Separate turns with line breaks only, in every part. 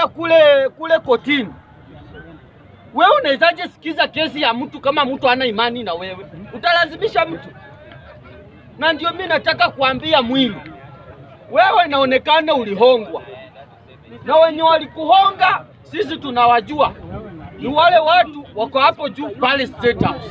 ukienda kule kule kotini, wewe unawezaje sikiza kesi ya mtu kama mtu hana imani na wewe? Utalazimisha mtu? Na ndio mimi nataka kuambia Mwilu, wewe inaonekana ulihongwa na wenye walikuhonga, sisi tunawajua ni wale watu wako hapo juu pale State House.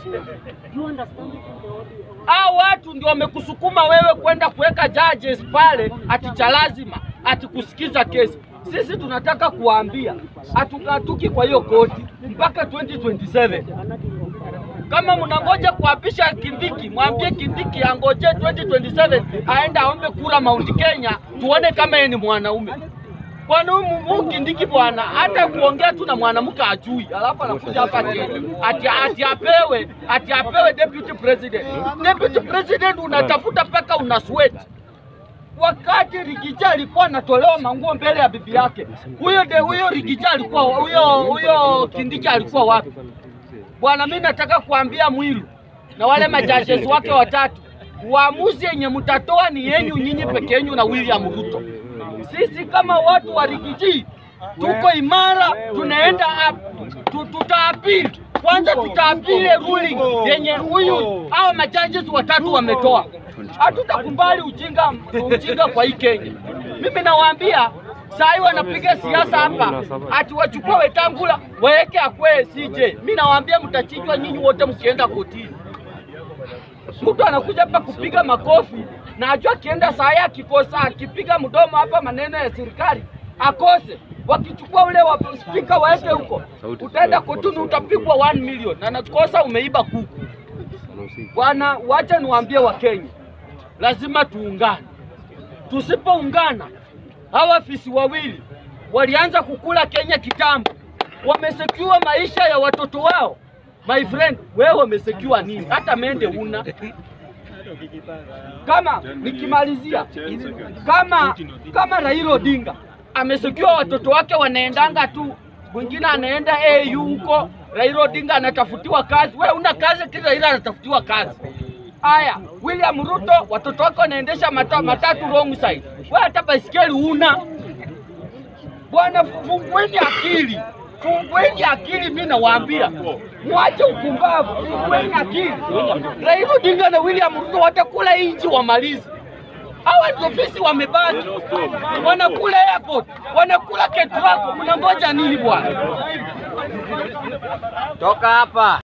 Hao watu ndio wamekusukuma wewe kwenda kuweka judges pale ati cha lazima ati kusikiza kesi. Sisi tunataka kuwaambia hatukatuki kwa hiyo koti mpaka 2027. Kama mnangoja kuapisha Kindiki, mwambie Kindiki angoje 2027 aende aombe kura Mount Kenya, tuone kama yeye ni mwanaume. Bwana huyu huyu Kindiki bwana, hata kuongea tu na mwanamke ajui, alafu anakuja hapa ati, ati, ati apewe ati apewe deputy president. Deputy president unatafuta mpaka una sweat. Wakati Rigija alikuwa anatolewa manguo mbele ya bibi yake, huyo de huyo Rigija alikuwa huyo huyo Kindiki alikuwa wapi? Bwana, mimi nataka kuambia Mwilu na wale majudges wake watatu, uamuzi yenye mtatoa ni yenyu nyinyi peke yenu na William Ruto. Sisi kama watu wa Rigiji tuko imara, tunaenda up, tu- tutaapili kwanza, tutaapili ruling yenye huyu hao majudges watatu wametoa. Hatutakubali ujinga ujinga kwa hii Kenya. Mimi nawaambia saa hii wanapiga siasa hapa, ati wachukue Wetangula waweke akwe CJ. Mimi nawaambia mtachinjwa nyinyi wote mkienda kotini. Mtu anakuja hapa kupiga makofi na ajua akienda saa hii akikosa akipiga mdomo hapa maneno ya serikali akose. Wakichukua ule wa spika waeke huko, utaenda kotini utapigwa 1 million na nakosa umeiba kuku. Bwana, wacha niwaambie Wakenya, lazima tuungane. Tusipoungana, hawa fisi wawili walianza kukula Kenya kitambo, wamesecure maisha ya watoto wao. My friend, wewe umesecure nini? Hata mende una kama nikimalizia, kama kama Raila Odinga amesecure watoto wake wanaendanga tu, mwingine anaenda AU huko, Raila Odinga anatafutiwa kazi. Wewe una kazi, kila Raila anatafutiwa kazi. Haya, William Ruto watoto wake wanaendesha mata, matatu wrong side. Wewe hata baisikeli una. Bwana, fungueni akili, fungueni akili. Mimi nawaambia mwache upumbavu, fungueni akili. Raila Odinga na William Ruto watakula inchi wamalizi. Hawa ndio fisi wamebaki, wanakula airport, wanakula ketrako. Mnangoja nini bwana?
Toka hapa.